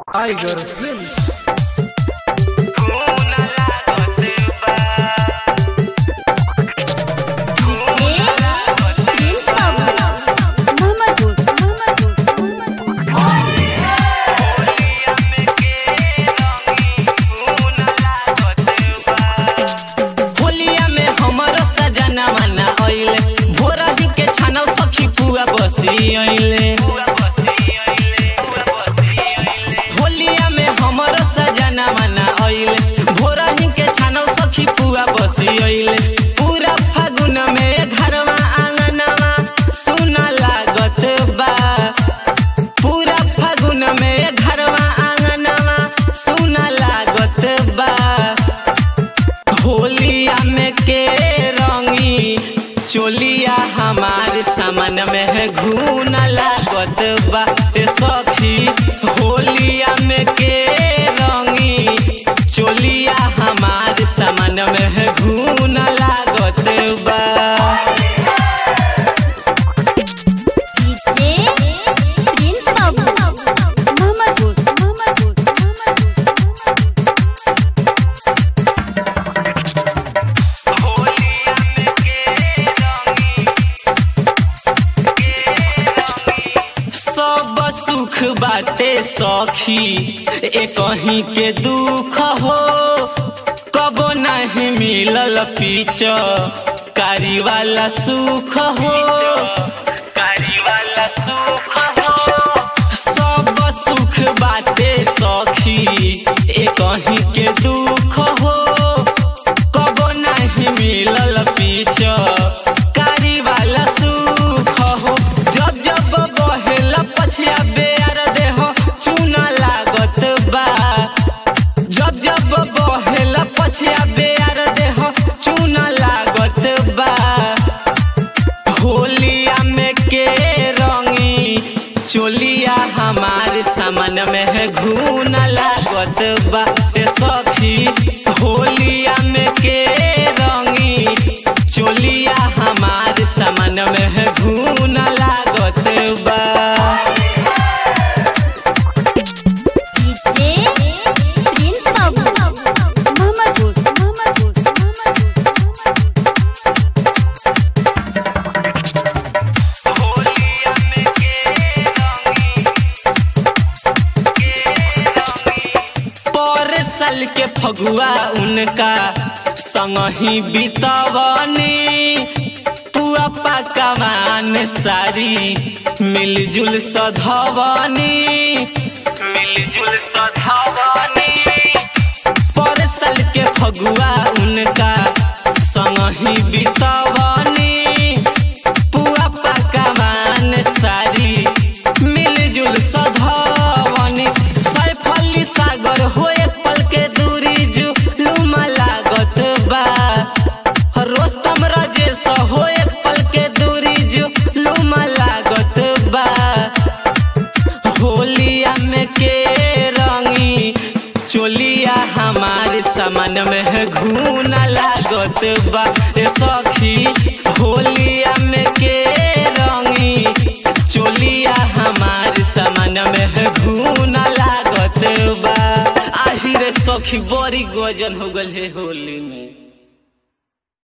Tiger Films. होलिया में हमर सजना मना आइले भोरा ही के छानल सखी पुआ बसी आइले होलिया में हमर सजना मना आइले भोरा ही के छानल सखी पुआ बसी आइले पूरा फागुन में घरवा आंगनवा सुना लागत बा पूरा फागुन में घरवा आंगनवा सुना लागत बा होलिया में के रंगी चोलिया हमार सामान में है घून लागत बा ए सखी होलिया में के रंगी चोलिया हमार सामान में है घून लागत बा सब सुख बाटे सखी एक कहीं के दुख हो कबो नहीं मिलल पीछ कारी वाला सुख हो कारी वाला सुख हो सब सुख बाटे सखी एक कहीं के दुख हो कबो नहीं मिलल पीछ कारी वाला सुख हो जब जब बहेल पछिया बेर देह चूना लागत बा जब जब बहेल पछिया बेर देह चूना लागत बा होलिया में के रंगी चोलिया हमार सामान में है घून लागत बा ए सखी होलिया में के रंगी चोलिया हमार सामान में है घून लागत बा पर साल के फगुआ उनका संग ही बितवनी पुआ पकवान सारी मिलजुल सधवनी मिलजुल सधवनी पर साल के फगुआ उनका संग ही बितवनी पुआ पकवान सारी मिलजुल सधवनी सैफली सागर होए पल के दूरी जुलुमा लागत बा रोस्तम राजेश होए पल के दूरी जुलुमा लागत बा होलिया में के रंगी चोलिया हमार सामान में है घून लागत बा ए सखी होलिया में के रंगी चोलिया हमार सामान में है घून लागत बा आहिरे सखी बड़ी गजन हो गल है होली में